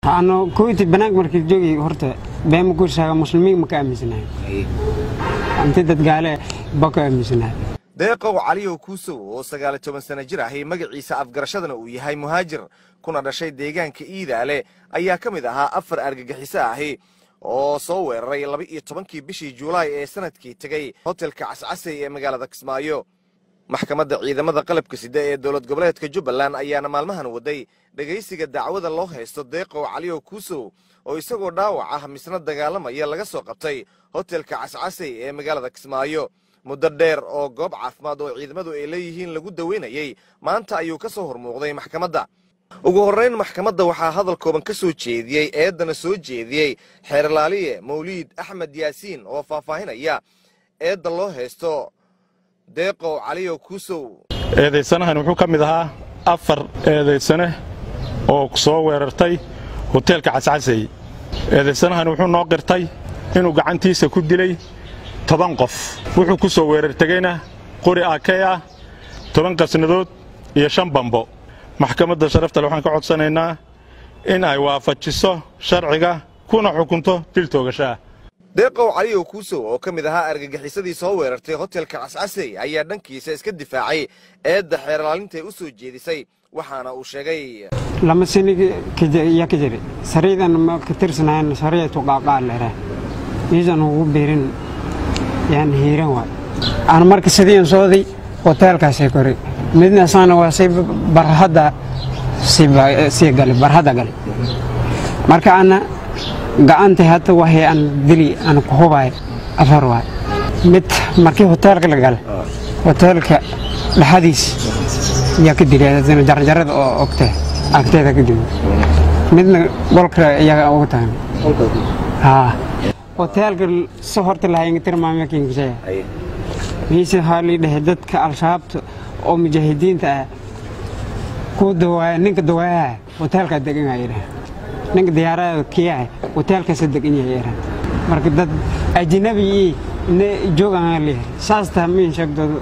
ano koyti banaanka markii joogi horta beema ku shaaga muslimiin ma ka aaminsanahay inta dad gaale ba ka aaminsanahay deeqow caliyow kuusow oo sagaali toban sana jir ahi magaciisa afgarashadana uu yahay muhaajir kuna dhashay deegaanka iidaale ayaa ka mid ahaa afar argagixiso ahi oo soo weeraray laba iyo tobankii bishii juulaay ee sanadkii tegey hotelka cascasey ee magaalada kismaayo maxkamadda ciidamada qalabka sida ee dowlad goboleedka jubbaland ayaana maalmahan waday dhegaysiga dacwada loo haysto deeqow caliyow kuusow oo isagoo dhaawac ah misna dagaalamaya laga soo qabtay hotelka cascasey ee magaalada kismaayo muddo dheer oo goob caafimaad oo ciidamadu ay leeyihiin lagu daweynayey maanta ayuu ka soo hormuuqday maxkamadda ugu horrayn maxkamadda waxaa hadal kooban ka soo jeediyey eeddana soo jeediyey xeerlaaliye mawliid axmed yaasiin oo faahfaahinaya eedda loo haysto deeqow caliyow kuusow eedaysanahan wuxuu ka mid ahaa afar eedaysane oo soo weerartay hoteelka cascasey eedaysanahan wuxuu noo qirtay inuu gacantiisa ku dilay toban qof wuxuu ku soo weerartegeyna qori akey ah toban qasnadood iyo shan bambo maxkamadda sharaftale waxaan ka codsanaynaa in ay waafajiso sharciga kuna xukunto dil toogashaah deeqow caliyow kuusow oo ka mid ahaa argagixisadii soo weerartay hotelka cascasey ayaa dhankiisa iska difaacay eedda xeerlaalintay u soo jeedisay waxaana uu sheegay lama sani yaa ka jiri sariidan ma ka tirsanayn sariyatu qaaqaa leeraa miisan ugu biirin yaan hiiran waay aan marka sidiin sooday hoteelkaasay kori midna asaana waa si barhadda sii gali barhadda gali marka ana gacanta hadda waxay aan dili aan ku hubay afar waay mid markii hoteelka la gala hoteelka dhexadiis yaa ka dili jarjarada oo ogtee agteeda ka dili midna golka iyaga ugu tagan haa hoteelka si horta lahayn tirmaamakinkisaya miise haalii dhehe dadka al-shabaabta oo mujaahidiinta ah ku dawaaya ninka dawaayaha hoteelkaa degan yahay ninka diyaarada kiyaha hoteelkaasa degan yahay marka dad ajnabi ii ne joogaan leeyahay saas taha miin sheegdooda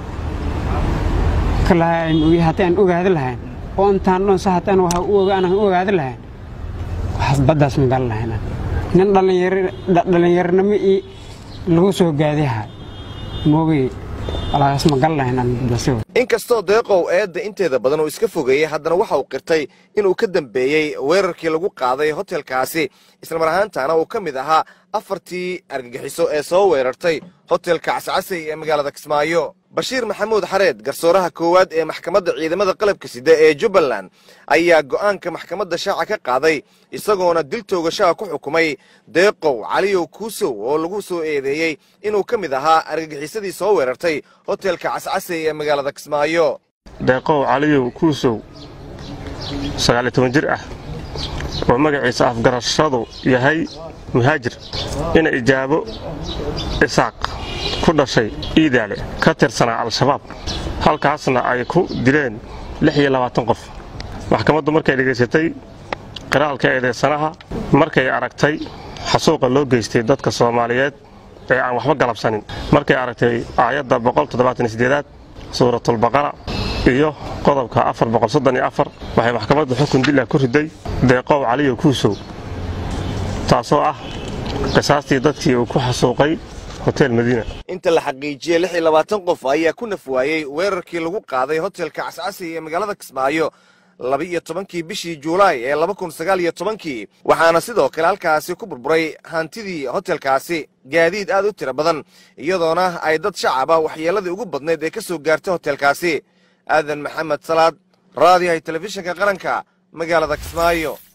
ka lahayn haddii aan ogaadi lahayn oo intaan dhan sa haddaan waxa u aanan ogaadi lahayn waxaas baddaas magal lahayn nin dhallinyaronimo ii lagu soo gaadiha moogay walaagaas magal lahayn aan baddaasi inkastoo deeqow eedda inteeda badan uu iska fogeeyey haddana waxa uu qirtay inuu ka dambeeyey weerarkii lagu qaaday hotelkaasi islamar ahaantaana uu ka mid ahaa afartii argagixiso ee soo weerartay hotelka cascasey ee magaalada kismaayo bashiir maxamuud xareed garsooraha koowaad ee maxkamadda ciidamada qalabka sida ee jubbaland ayaa go'aanka maxkamadda shaaca ka qaaday isagoona dil toogashaha ku xukumay deeqow caliyow kuusow oo lagu soo eedeeyey inuu ka mid ahaa argagixisadii soo weerartay hotelka cascasey ee magaalada kismaayo deeqow caliyow kuusow sagaaliyo toban jir ah oo magaciisa afgarashadu yahay muhaajir ina ijaabo isaaq ku dhashay iidaale ka tirsanaa al-shabaab halkaasna ay ku dileen lix iyo labaatan qof maxkamaddu markay dhegaysatay qiraalka eedeysanaha markay aragtay xasuuqa loo geystay dadka soomaaliyeed ee aan waxba galabsanin markay aragtay aayadda boqoltoddobaataniyo suuratulbaqara iyo qodobka waxay maxkamaddu xukun dila ku riday deeqow caliyo kuusow taasoo ah qisaastii dadkii uu ku xasuuqay hotel madiina inta la xaqiijiyey lix iyo labaatan qof ayaa ku naf waayey weerarkii lagu qaaday hotelka cascasey ee magaalada kismaayo laba-iyo tobankii bishii juulaay ee laba kun sagaal iyo tobankii waxaana sidoo kale halkaasi ku burburay hantidii hotelkaasi gaadiid aad u tiro badan iyadoona ay dad shacaba waxyeelladii ugu badnayd ee ka soo gaartay hotelkaasi aadan maxamed salaad raadiyahay telefishinka qaranka magaalada kismaayo